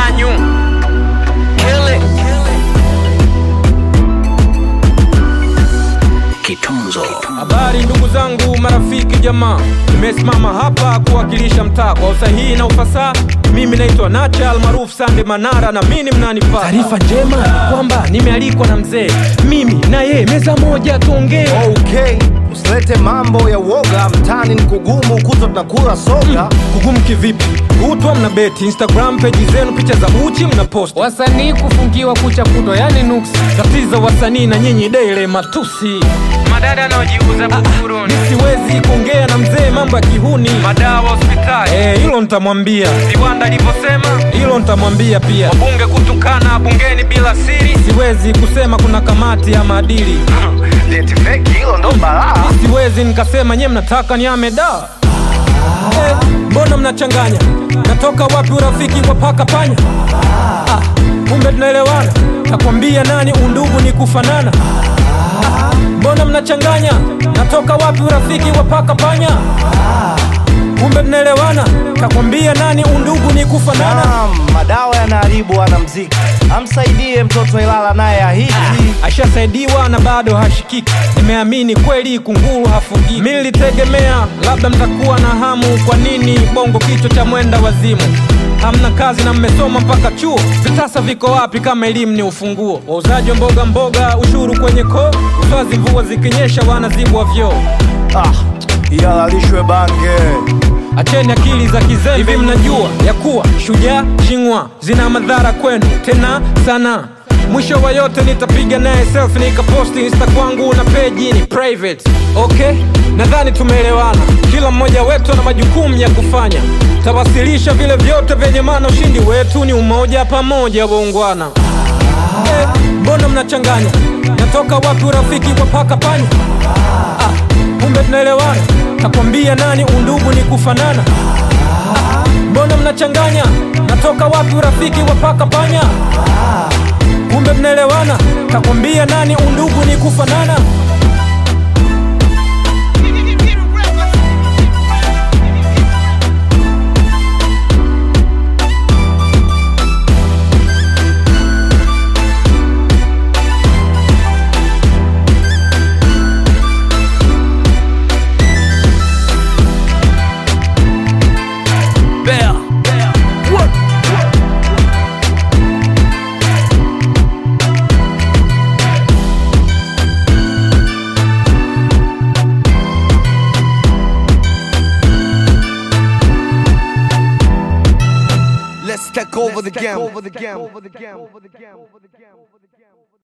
manyu Kill it. Kitunzo. Habari ndugu zangu, marafiki, jamaa, nimesimama hapa kuwakilisha mtaa kwa usahihi na ufasaha. Mimi naitwa Nacha almaarufu Sande Manara na mimi mnanipata. Taarifa njema ni kwamba nimealikwa na mzee, mimi na yeye meza moja tuongee. Okay, usilete mambo ya uoga, mtani ni kugumu, kutwa tunakula soga. Kugumu kivipi? Kutwa mna beti Instagram peji zenu, picha za uchi mna post, wasanii kufungiwa kucha kutwa, yani nuksi. tatizo wasanii na nyinyi daily matusi. Madada anaojiuza buguruni Siwezi kuongea na mzee mambo ya kihuni, Madawa hospitali eh, hilo nitamwambia, Viwanda alivyosema hilo nitamwambia pia. Wabunge kutukana bungeni bila siri Siwezi kusema kuna kamati ya maadili, Deti feki hilo ndo balaa. siwezi nikasema nye mnataka niame da. Eh, mbona mnachanganya? Natoka wapi urafiki wa paka panya? Ah, kumbe tunaelewana. Takwambia nani undugu ni kufanana. Ah, mbona mnachanganya? Natoka wapi urafiki wa paka panya? Kumbe tunaelewana. Takwambia nani undugu ni kufanana. Naam, madawa yanaharibu wanamziki, amsaidie mtoto Ilala naye ahiti. ashasaidiwa na bado hashikiki. Nimeamini kweli kunguru hafugiki. Mimi nilitegemea labda mtakuwa na hamu. Kwa nini bongo kichwa cha mwenda wazimu? Hamna kazi na mmesoma mpaka chuo, vitasa viko wapi kama elimu ni ufunguo? Wauzaji wa mboga mboga, ushuru kwenye koo, uswazi mvua zikinyesha wanazibwa vyoo. Ah, ihalalishwe bange. Acheni akili za kizembe. Hivi mnajua ya kuwa shujaa shingwa zina madhara kwenu tena sana. Mwisho wa yote nitapiga naye selfie nikaposti insta kwangu na peji ni private. Okay, nadhani tumeelewana. Kila mmoja wetu ana majukumu ya kufanya. Tawasilisha vile vyote vyenye maana. Ushindi wetu ni umoja, pamoja waungwana. Eh, mbona mnachanganya? Natoka wapi urafiki wa paka panya? Ah, kumbe tunaelewana. Takwambia nani undugu ni kufanana. Ah, mbona mnachanganya? Natoka wapi urafiki wa paka panya? Kumbe tunaelewana. Takwambia nani undugu ni kufanana. Bear Let's take over the game.